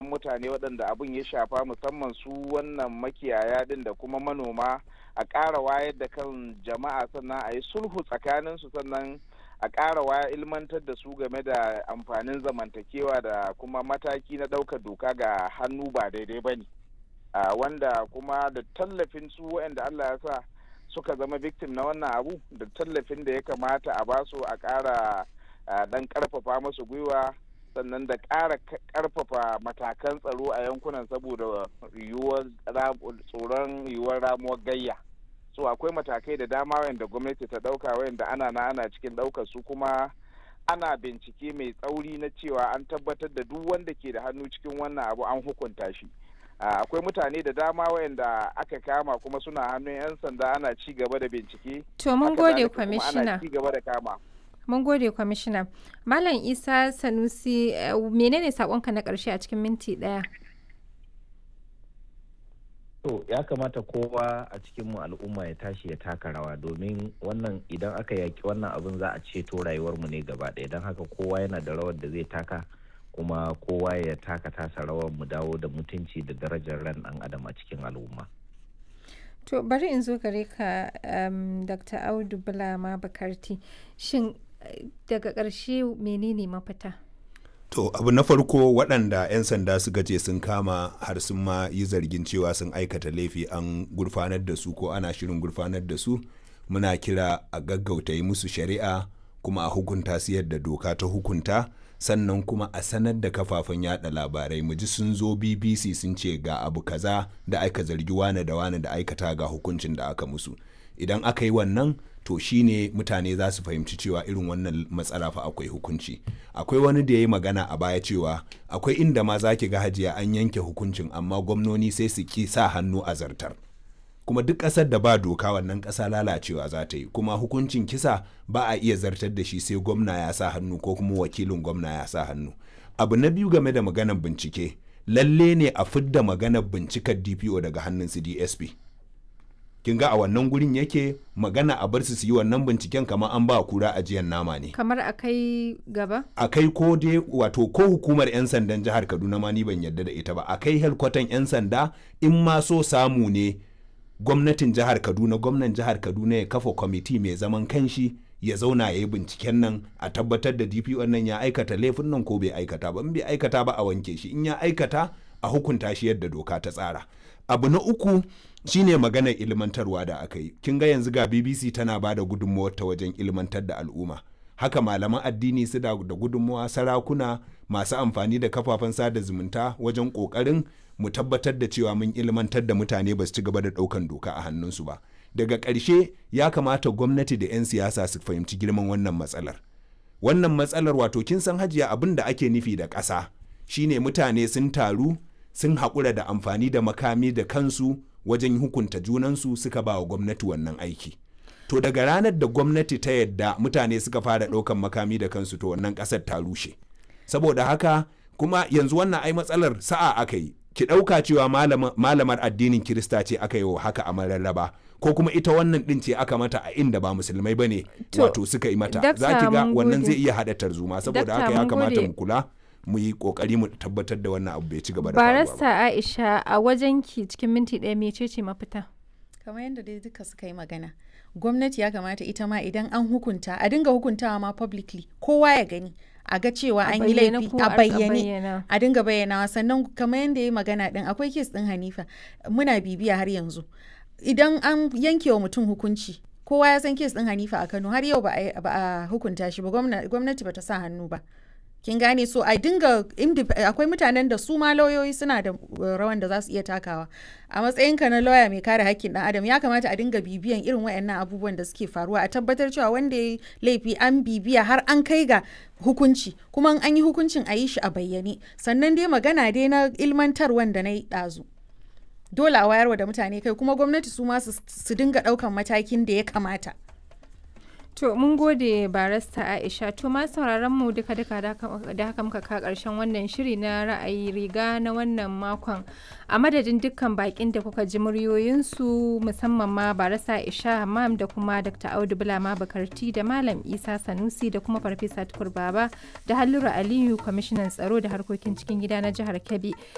mutane waɗanda abin ya shafa musamman su wannan makiyaya din da kuma manoma a ƙara wayar da kan jama'a sannan a yi sulhu tsakaninsu sannan a ƙara waya ilmantar da su game da amfanin zamantakewa da kuma mataki na ɗaukar doka ga hannu ba daidai ba ne wanda kuma da tallafin su waɗanda Allah ya sa suka zama victim na wannan abu da tallafin da ya kamata a basu a ƙara dan ƙarfafa musu gwiwa sannan da ƙara ƙarfafa matakan tsaro a yankunan saboda yiwuwar tsoron yiwuwar ramuwar gayya so akwai matakai da dama wayanda gwamnati ta ɗauka wayanda ana na ana cikin ɗaukar su kuma ana bincike mai tsauri na cewa an tabbatar da duk wanda ke da hannu cikin wannan abu an hukunta shi akwai mutane da dama wayanda aka kama kuma suna hannun 'yan sanda ana ci gaba da bincike to mun gode kwamishina ana ci gaba da kama mun gode kwamishina malam isa sanusi menene sakonka na karshe a cikin minti daya to ya kamata kowa a cikinmu al'umma ya tashi ya taka rawa domin wannan idan aka yaki wannan abin za a ceto rayuwarmu ne gaba ɗaya don haka kowa yana da rawar da zai taka kuma kowa ya taka tasa rawar mu dawo da mutunci da darajar ran ɗan adam a cikin al'umma to bari in zo gare ka um, dr audu bulama bakarti shin daga ƙarshe menene mafita To abu na farko waɗanda 'yan sanda suka ce sun kama har sun ma yi zargin cewa sun aikata laifi an gurfanar da su ko ana shirin gurfanar da su muna kira a gaggauta yi musu shari'a kuma a hukunta su yadda doka ta hukunta sannan kuma a sanar da kafafen yada labarai mu ji sun zo bbc sun ce ga abu kaza da aka zargi wane da wane da aikata ga hukuncin da aka musu idan aka yi wannan to shine mutane za su fahimci cewa irin wannan matsala fa akwai hukunci akwai wani da ya yi magana a baya cewa akwai inda ma za ki ga hajiya an yanke hukuncin amma gwamnoni sai su ki sa hannu a zartar kuma duk ƙasar da ba doka wannan ƙasa lalacewa za ta yi kuma hukuncin kisa ba a iya zartar da shi sai gwamna ya sa hannu ko kuma wakilin gwamna ya sa hannu abu na biyu game da maganar bincike lalle ne a fidda maganar bincikar dpo daga hannun su dsp kin ga a wannan gurin yake magana a bar su su yi wannan binciken kamar an ba kura ajiyar nama ne kamar a kai gaba a kai ko dai wato ko hukumar 'yan sandan jihar kaduna ma ni ban yarda da ita ba a kai helkwatan 'yan sanda in ma so samu ne gwamnatin jihar kaduna gwamnan jihar kaduna ya kafa kwamiti mai zaman kanshi ya zauna ya yi binciken nan a tabbatar da dpo nan ya aikata laifin nan ko bai aikata ba in bai aikata ba a wanke shi in ya aikata a hukunta shi yadda doka ta tsara abu na uku shine maganar ilmantarwa da aka yi kin ga yanzu ga bbc tana ba da gudunmawar ta wajen ilmantar da al'umma haka malaman addini su da gudunmawa sarakuna masu amfani da kafafen sada zumunta wajen kokarin mu tabbatar da cewa mun ilmantar da mutane ba su ci gaba da daukan doka a hannunsu ba daga ƙarshe ya kamata gwamnati da 'yan siyasa su fahimci girman wannan matsalar wannan matsalar wato kin san hajiya abin da ake nufi da ƙasa shine mutane sun taru sun haƙura da amfani da makami da kansu wajen hukunta junansu suka ba wa gwamnati wannan aiki to daga ranar da gwamnati ta yadda mutane suka fara ɗaukan makami da kansu to wannan ƙasar ta rushe saboda haka kuma yanzu wannan ai matsalar sa'a aka yi ki ɗauka cewa malamar addinin kirista ce aka yi wa haka a mararraba ko kuma ita wannan ɗin ce aka mata a inda ba musulmai ba ne wato suka yi mata za ki ga wannan zai iya haɗa tarzoma saboda haka ya kamata mu kula mu yi kokari mu tabbatar da wannan abu bai ci gaba da faruwa barasta aisha a wajen ki cikin minti ɗaya mece ce mafita kamar yadda dai duka suka yi magana gwamnati ya kamata ita ma idan an hukunta a dinga hukuntawa ma publicly kowa ya gani a ga cewa an yi laifi a bayyane a dinga bayyanawa sannan kamar yadda ya magana din akwai kes din hanifa muna bibiya har yanzu idan an yanke wa mutum hukunci kowa ya san kes din hanifa a kano har yau ba a hukunta shi ba gwamnati ba ta sa hannu ba kin gane so a dinga akwai mutanen da su ma lauyoyi suna da rawan da za su iya takawa a matsayinka na lauya mai kare hakkin dan adam ya kamata a dinga bibiyan irin wayannan abubuwan da suke faruwa a tabbatar cewa wanda ya laifi an bibiya har an kai ga hukunci kuma an yi hukuncin a yi shi a bayyane sannan dai magana dai na ilmantar wanda na yi ɗazu dole a wayarwa da mutane kai kuma gwamnati su ma su dinga ɗaukan matakin da ya kamata To mun gode barasta Aisha to ma sauraron mu duka duka da haka muka ka karshen wannan shiri na ra'ayi riga na wannan makon a madadin dukkan bakin da kuka ji muryoyinsu musamman ma barasta Aisha Hammam da kuma Dr. Audu Bulama Bakarti da Malam Isa Sanusi da kuma Farfesa Tukur Baba da Hallura Aliyu kwamishinan tsaro da harkokin cikin gida na jihar Kebbi